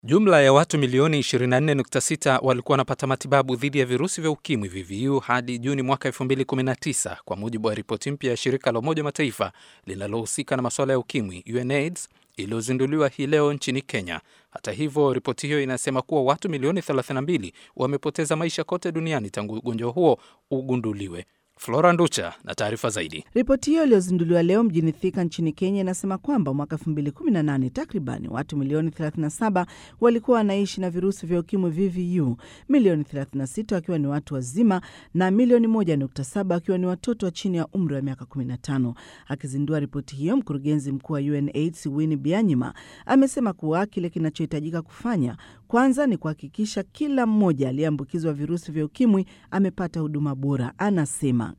Jumla ya watu milioni 24.6 walikuwa wanapata matibabu dhidi ya virusi vya ukimwi VVU hadi Juni mwaka 2019 kwa mujibu wa ripoti mpya ya shirika la Umoja Mataifa linalohusika na masuala ya ukimwi UNAIDS iliyozinduliwa hii leo nchini Kenya. Hata hivyo, ripoti hiyo inasema kuwa watu milioni 32 wamepoteza maisha kote duniani tangu ugonjwa huo ugunduliwe. Flora Nducha na taarifa zaidi. Ripoti hiyo iliyozinduliwa leo mjini Thika nchini Kenya inasema kwamba mwaka 2018 takribani watu milioni 37 walikuwa wanaishi na virusi vya ukimwi VVU, milioni 36 wakiwa ni watu wazima na milioni 1.7 wakiwa ni watoto wa chini ya umri wa miaka 15. Akizindua ripoti hiyo, mkurugenzi mkuu wa UNAIDS Winnie Byanyima amesema kuwa kile kinachohitajika kufanya kwanza ni kuhakikisha kila mmoja aliyeambukizwa virusi vya ukimwi amepata huduma bora. Anasema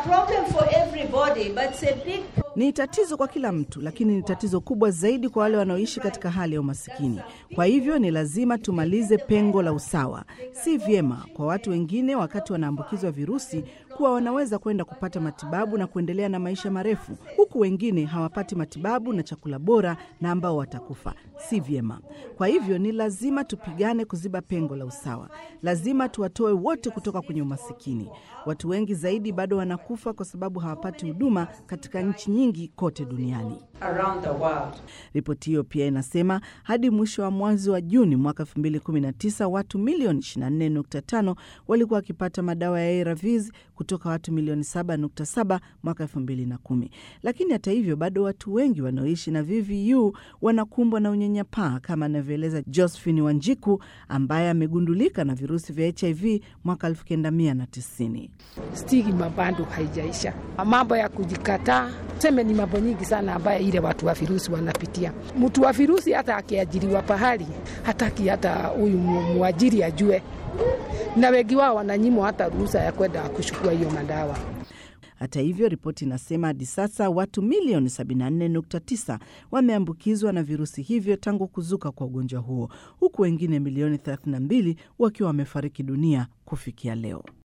ni tatizo kwa kila mtu, lakini ni tatizo kubwa zaidi kwa wale wanaoishi katika hali ya umasikini. Kwa hivyo ni lazima tumalize pengo la usawa. Si vyema kwa watu wengine wakati wanaambukizwa virusi kuwa wanaweza kwenda kupata matibabu na kuendelea na maisha marefu, huku wengine hawapati matibabu na chakula bora na ambao watakufa. Si vyema. Kwa hivyo ni lazima tupigane kuziba pengo la usawa. Lazima tuwatoe wote kutoka kwenye umasikini. Watu wengi zaidi bado wanakufa kwa sababu hawapati huduma katika nchi nyingi kote duniani. Ripoti hiyo pia inasema hadi mwisho wa mwezi wa Juni mwaka 2019 watu milioni 24.5 walikuwa wakipata madawa ya ARVs kutoka watu milioni 7.7 mwaka 2010. Lakini hata hivyo bado watu wengi wanaoishi na VVU wanakumbwa na unyanyapaa kama anavyoeleza Josephine Wanjiku ambaye amegundulika na virusi vya HIV mwaka 1990. Stigma bado haijaisha, mambo ya kujikataa, tuseme ni mambo nyingi sana ambayo ile watu wa virusi wanapitia. Mtu wa virusi hata akiajiriwa pahali hataki hata huyu mwajiri ajue, na wengi wao wananyimwa hata ruhusa ya kwenda kuchukua hiyo madawa. Hata hivyo, ripoti inasema hadi sasa watu milioni 74.9 wameambukizwa na virusi hivyo tangu kuzuka kwa ugonjwa huo, huku wengine milioni 32 wakiwa wamefariki dunia kufikia leo.